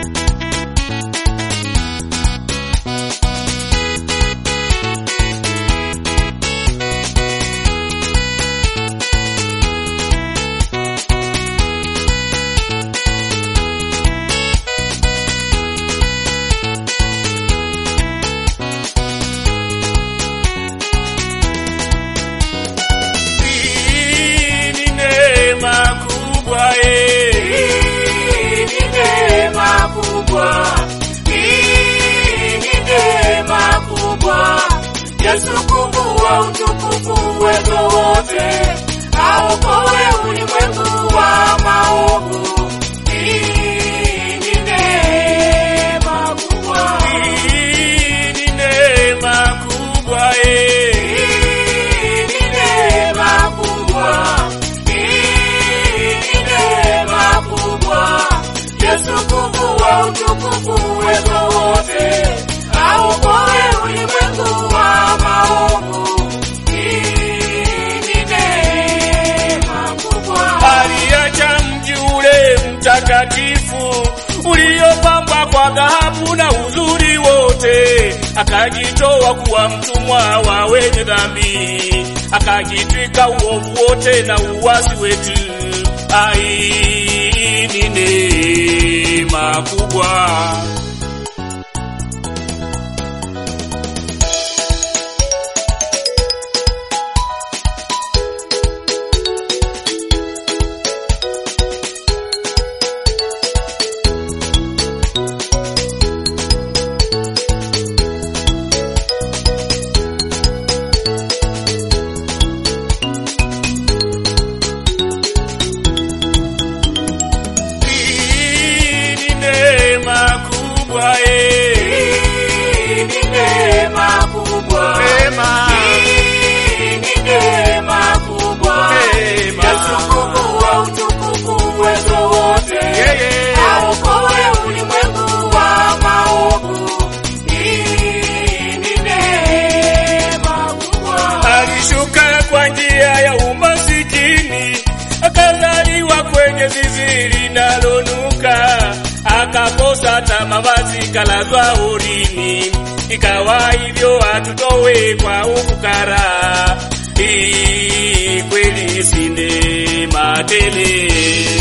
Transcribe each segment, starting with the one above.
Hii ni neema kubwa eh. Hii ni neema kubwa, hii ni neema kubwa. Yesu kumbua utukufu uwezo wote, aokoe ulimwengu wa maovu. Hii ni neema kubwa, Hii ni neema kubwa eh. hii ni neema kubwa, hii ni neema kubwa. Yesu kumbua utukufu uwezo wote, aokoe ulimwengu wa maovu. Hii ni neema kubwa. aliacha mji ule mtakatifu uliopambwa kwa dhahabu na uzuri wote, akajitoa kuwa mtumwa wa wenye dhambi, akajitwika uovu wote na uwasi wetu. Ai, ni neema kubwa. Hii ni neema kubwa eh. Hii ni neema kubwa. Neema. Hii ni neema kubwa. Neema. Yesu kumbua utukufu uwezo wote. Yeye. Aokoe ulimwengu wa maovu. Hii ni neema kubwa. Alishuka kwa njia ya umasikini, akazaliwa kwenye zizi linalonuka, akakosa hata mavazi, kalazwa horini. Ikawa hivyo atutowe kwa ufukara. Hii kweli si neema tele.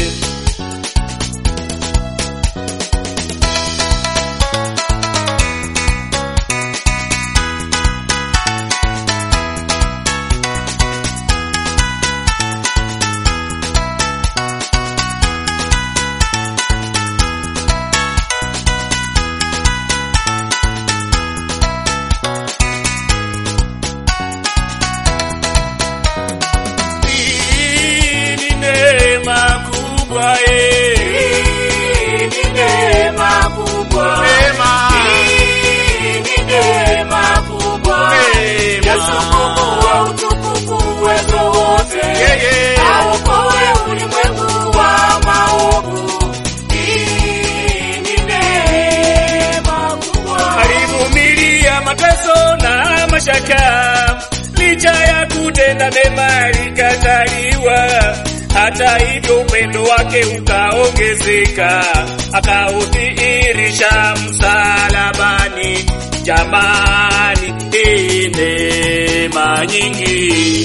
Hii ni neema kubwa eh. Hii ni neema kubwa. Neema. Hii ni neema kubwa. Neema. Yesu kumbua utukufu uwezo wote. Yeye. Aokoe ulimwengu wa maovu. Hii ni neema kubwa. alivumilia mateso na mashaka, licha ya kutenda mema alikataliwa. Hata hivyo upendo wake ukaongezeka, akaudhihirisha msalabani. Jamani, hii neema nyingi.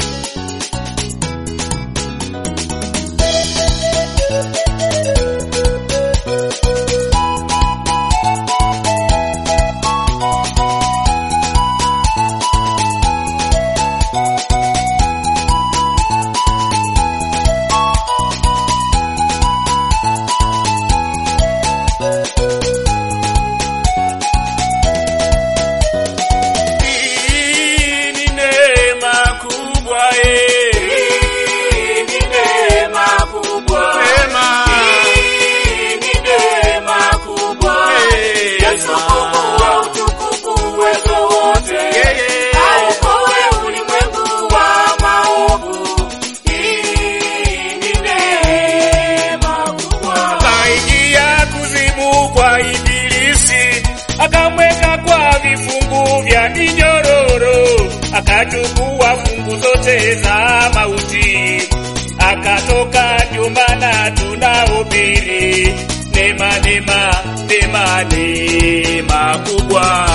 Hii ni neema kubwa eh. Hii ni neema kubwa. Neema. Hii ni neema kubwa. Neema. Yesu kumbua utukufu uwezo wote. Yeye. Aokoe ulimwengu wa maovu. Hii ni neema kubwa. Kaingia kuzimu kwa Ibilisi, akamweka kwa vifungu vya minyororo, akachukua fungu zote za mauti, akatoka. Ndio maana tunahubiri neema, neema neema, neema, neema kubwa.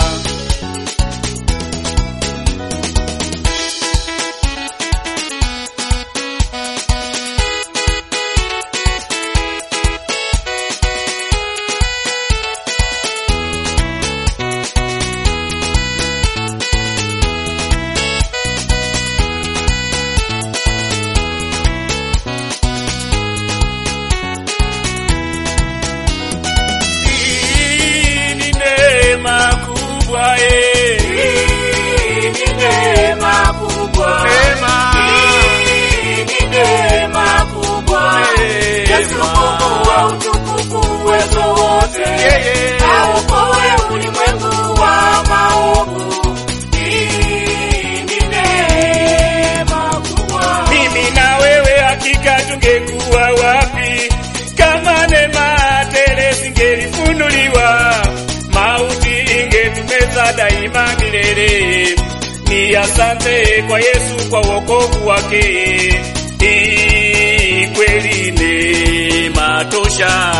Hii ni neema kubwa eh. Hii ni neema kubwa. Neema. Hii ni neema kubwa. Neema. Yesu Mungu wa utukufu uwezo wote. Yeye. Aokoe ulimwengu wa maovu. Hii ni neema kubwa. Mimi na wewe hakika tungekuwa wapi kama neema tele singelifunuliwa, mauti ingetumeza daima milele. Ni asante kwa Yesu kwa wokovu wake, hii kweli neema tosha.